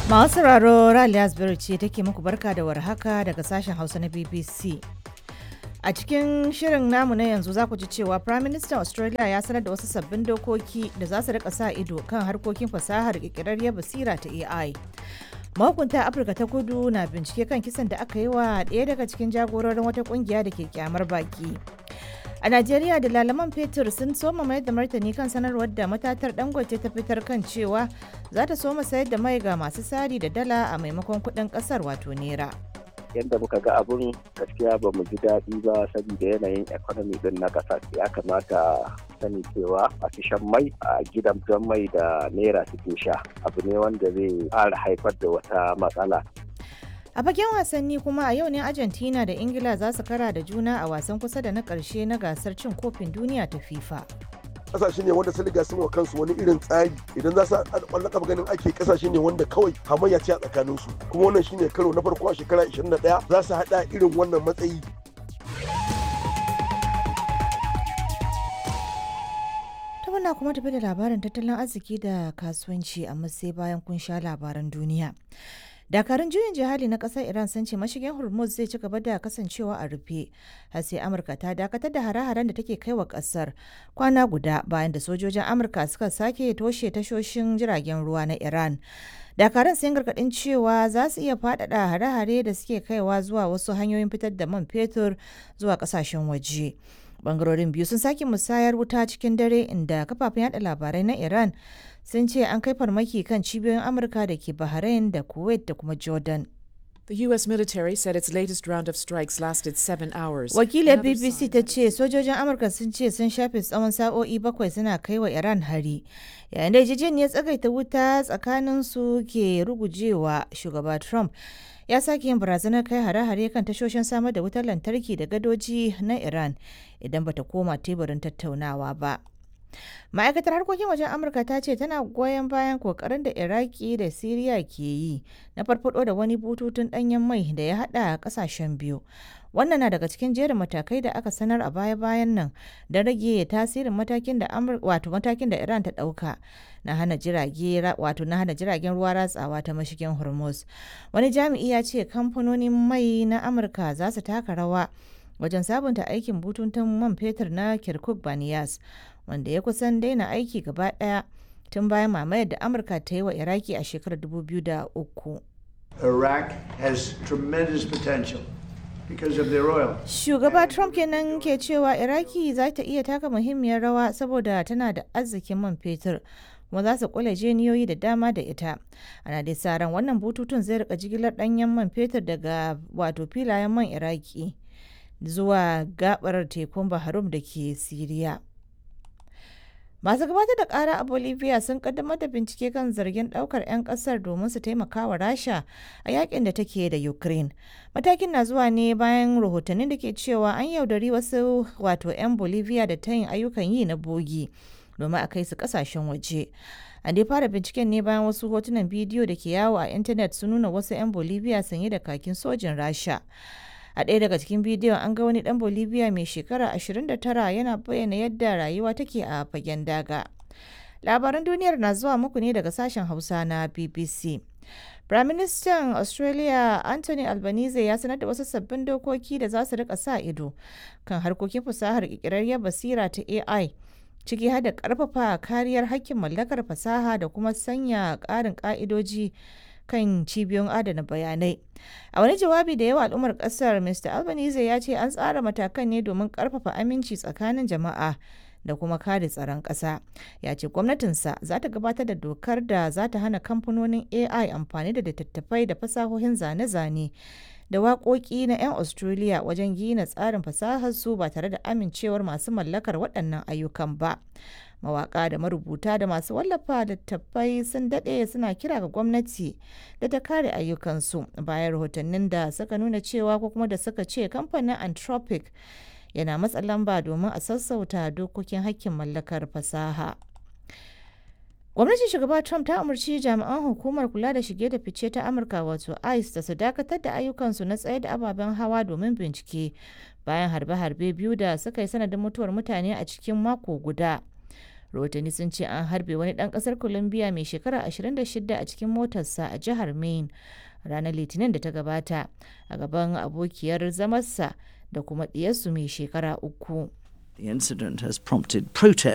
Masu sauraro Raliya Asbiru ce take muku barka da warhaka daga sashen Hausa na BBC. A cikin shirin namu na yanzu za ku ji cewa Prime Minister Australia ya sanar da wasu sabbin dokoki da za su rika sa ido kan harkokin fasahar ƙirƙirarriyar basira ta AI. Mahukunta Afirka ta kudu na bincike kan kisan da aka yi wa ɗaya daga cikin jagororin wata ƙungiya da ke kyamar baki. A Najeriya da lalaman fetur sun soma mayar da martani kan sanarwar da matatar dangote ta fitar kan cewa za ta soma sayar da mai ga masu sari da dala a maimakon kuɗin ƙasar wato naira. yadda muka ga abun gaskiya ba mu ji daɗi ba saboda yanayin economy din na ƙasa ya kamata sani cewa masu shan mai a gidan mai da naira suke sha abu ne wanda zai ƙara haifar da wata matsala A fagen wasanni kuma a yau ne Argentina da Ingila za su kara da juna a wasan kusa da na ƙarshe na gasar cin kofin duniya ta FIFA. kasashe ne wanda sun riga sun wa kansu wani irin tsari idan za su haɗa ƙwallon kafa ganin ake kasashe ne wanda kawai hamayya ce a tsakanin su kuma wannan shine karo na farko a shekara 21 za su haɗa irin wannan matsayi Ta muna kuma tafi da labarin tattalin arziki da kasuwanci amma sai bayan kun sha labaran duniya. dakarun juyin jihadi na kasar iran sun ce mashigin hormuz zai ci gaba da kasancewa a rufe har sai amurka ta dakatar da hare-haren da take kai wa kasar kwana guda bayan da sojojin amurka suka sake toshe tashoshin jiragen ruwa na iran dakarun sun gargadin cewa za su iya faɗaɗa hare-hare da suke kaiwa zuwa wasu hanyoyin fitar da man fetur zuwa ƙasashen waje bangarorin biyu sun sake musayar wuta cikin dare inda kafafen yada labarai na iran sun ce an kai farmaki kan cibiyoyin amurka da ke bahrain da kuwait da kuma jordan The U.S. military said its latest round of strikes lasted seven hours. wakilar Another bbc sign ta ce sojojin amurka sun ce sun shafe tsawon sa'o'i bakwai suna kai wa iran hari yayin da yarjejeniyar tsagaita wuta tsakanin su ke rugujewa shugaba trump ya sake yin barazanar kai hare-hare kan tashoshin samar da wutar lantarki da gadoji na iran idan bata koma teburin tattaunawa ba ma'aikatar harkokin wajen amurka ta ce tana goyon bayan kokarin da iraki da siriya ke yi na farfado da wani bututun danyen mai da ya hada kasashen biyu wannan na daga cikin jerin matakai da aka sanar a baya-bayan nan don rage tasirin matakin da wato matakin da iran ta dauka na hana jirage wato na hana jiragen ruwa ratsawa ta mashigin hormuz wani jami'i ya ce kamfanonin mai na amurka za su taka rawa wajen sabunta aikin bututun man fetur na kirkuk baniyas wanda ya kusan daina aiki gaba daya tun bayan mamayar da amurka ta yi wa iraki a shekarar 2003 Iraq has tremendous potential because of their oil. shugaba trump kenan ke cewa iraki za ta iya taka muhimmiyar rawa saboda tana da arzikin man fetur kuma za su kula jeniyoyi da dama da ita ana dai sa ran wannan bututun zai rika jigilar danyen man fetur daga wato filayen man iraki zuwa gabar tekun baharum da ke siriya masu gabatar da kara a bolivia sun kaddamar da bincike kan zargin daukar 'yan kasar domin su taimaka wa rasha a yakin da take da ukraine matakin na zuwa ne bayan rahotannin da ke cewa an yaudari wasu wato 'yan bolivia da ta yin ayyukan yi na bogi domin a kai su kasashen waje an dai fara binciken ne bayan wasu hotunan bidiyo da ke yawo a intanet sun nuna wasu 'yan bolivia sanye da kakin sojin rasha a ɗaya daga cikin bidiyon an ga wani ɗan bolivia mai shekara 29 yana bayyana yadda rayuwa take a fagen daga labaran duniyar na zuwa muku ne daga sashen hausa na bbc Firaministan Australia Anthony Albanese ya sanar da wasu sabbin dokoki da za su rika sa ido kan harkokin fasahar ƙirƙirarriyar basira ta AI ciki har da ƙarfafa kariyar hakkin mallakar fasaha da kuma sanya ƙarin ƙa'idoji kan cibiyoyin adana bayanai. A wani jawabi da yawa al'ummar kasar Mr. Albanese ya ce an tsara matakan ne domin karfafa aminci tsakanin jama'a da kuma kare tsaron ƙasa. Ya ce gwamnatinsa za ta gabatar da dokar da za ta hana kamfanonin AI amfani da littattafai da fasahohin zane-zane da waƙoƙi na 'yan Australia wajen gina tsarin fasaharsu ba tare da amincewar masu mallakar waɗannan ayyukan ba. mawaka da marubuta da masu wallafa littattafai sun daɗe suna kira ga gwamnati da ta kare ayyukansu bayan rahotannin da suka nuna cewa ko kuma da suka ce kamfanin anthropic yana matsa lamba domin a sassauta dokokin hakkin mallakar fasaha gwamnatin shugaba trump ta umarci jami'an hukumar kula da shige da fice ta amurka wato ice da su dakatar da ayyukansu na tsaye da ababen hawa domin bincike bayan harbe-harbe biyu da suka yi sanadin mutuwar mutane a cikin mako guda rahotanni sun ce an harbe wani ɗan ƙasar colombia mai shekara 26 a cikin motarsa a jihar maine ranar litinin da ta gabata a gaban abokiyar zamarsa da kuma ɗiyarsu mai shekara uku The incident has prompted protests.